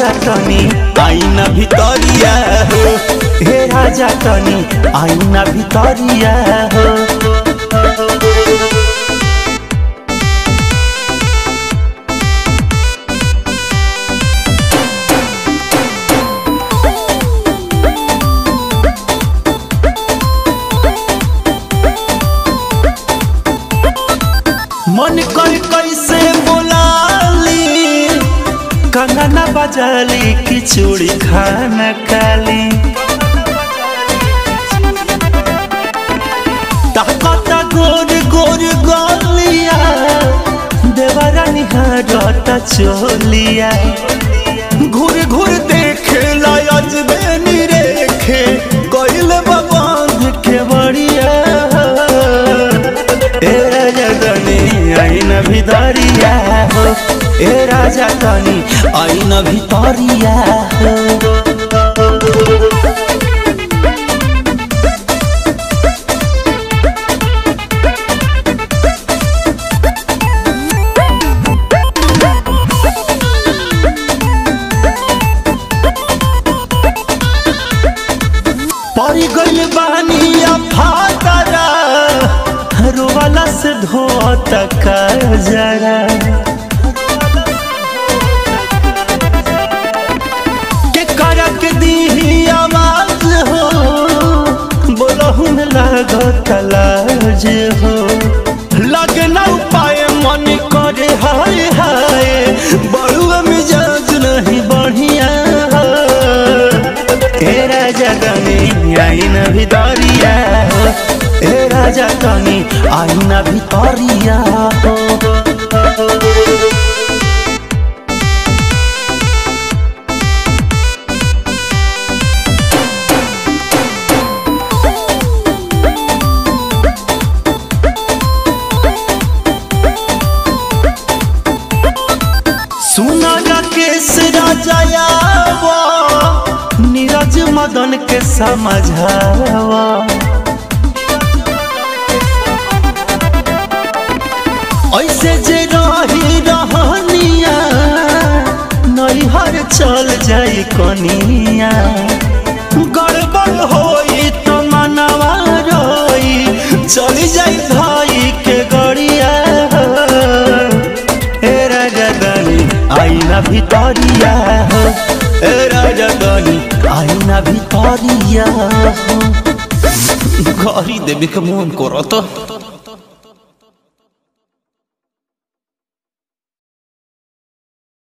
तनी आईना भितरिया हो हे राजा तनी आईना भितरिया हो मन कर कैसे बोलाली कंगना बजाली कि चूड़ी खाना काली ताकता गोर गोर गलिया देवरा निहारता चोलिया घूर घूर देखे लायज बेनी रेखे कोइल बाबांध के बढ़िया ए राजा तनी आईना भितरिया हो ए राजा तनी आईना भितरिया हो परी गइल बानी फातरा रोवाला से धोत का जरा के करक दी आवाज हो बोलहुन लागत लाज हो लगना उपाय मन करे हाय हाय बड़ुआ मिजाज नहीं बढ़िया ए राजा तनी आईना भितरिया हो ए राजा तनी आईना भितरिया हो सुना राकेश राजायावा नीरज मदन के समझावा ऐसे जे रही रहनिया नैहर चल जाई कनिया गड़बड़ होई तो मनवा रोई चली जाई भाई के गड़िया ए राजा दानी आईना भितरिया हो ए राजा दानी आईना भितरिया हो घरी देवे के मन करत